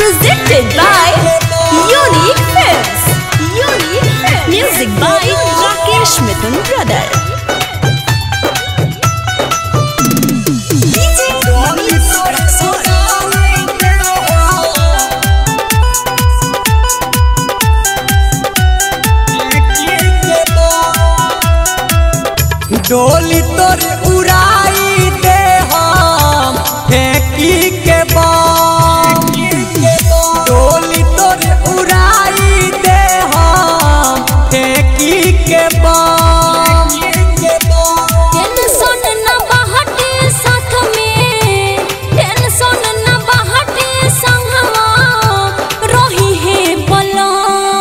Presented by Unique Films. Unique Films. Music by Rakesh Mithun Brother. DJ Manish डोली तोर उड़ाई दे हम फेंकी के बम डोली तोर उड़ाई दे हम फेंकी के बम टेंशन न बाहटे साथ में टेंशन न बाहटे संगवा रही है बलम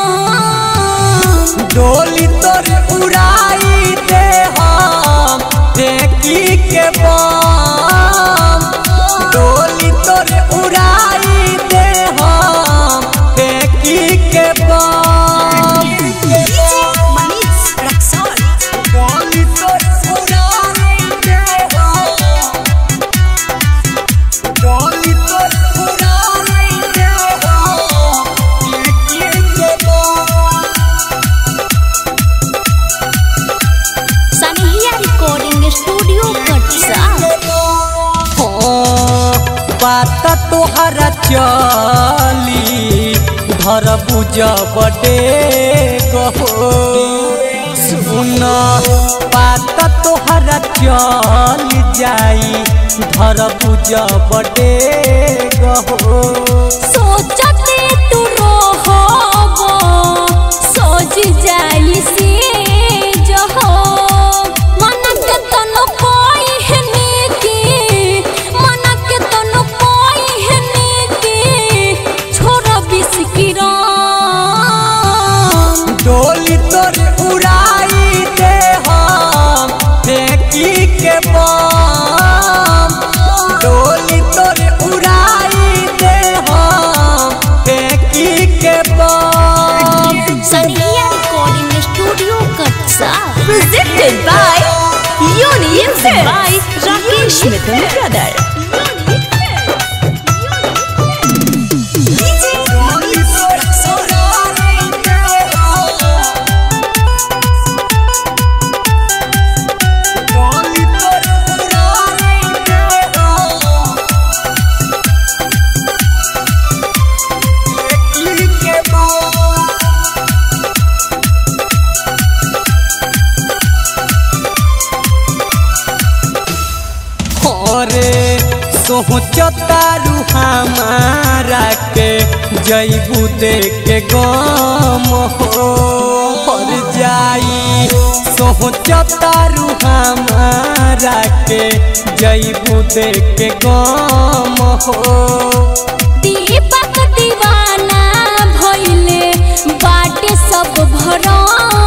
डोली तोर उड़ाई दे हम फेंकी के बम डोली तोर उड़ाई दे हम फेंकी के बम Manish Raksol. डोली तोर उड़ाई दे हम डोली तोर उड़ाई दे हम फेंकी के बम Sanhiya Recording Studio Katsa. बात तोहरा चली धर बुझ बडे गहो सुन बात तोहरा चल जाई धर बुझ बडे गहो सोचते तू रोहबो सोच जाई से जहो मन के तनो कोई है नेकी मन के तनो कोई है नेकी छोरा बिस्किरा डोली तोर उड़ाई दे हम फेंकी के बम डोली तोर उड़ाई दे हम फेंकी के बम Sanhiya Recording Studio Katsa. Presented by Unique Films. by Rakesh Mithun Brother. अरे सोचतारू हमारा के जैबू दे के गम हो पर जाई सोचतारू हमारा के जैबू दे के गम हो दीपक दीवाना भइले बाटे सब भरम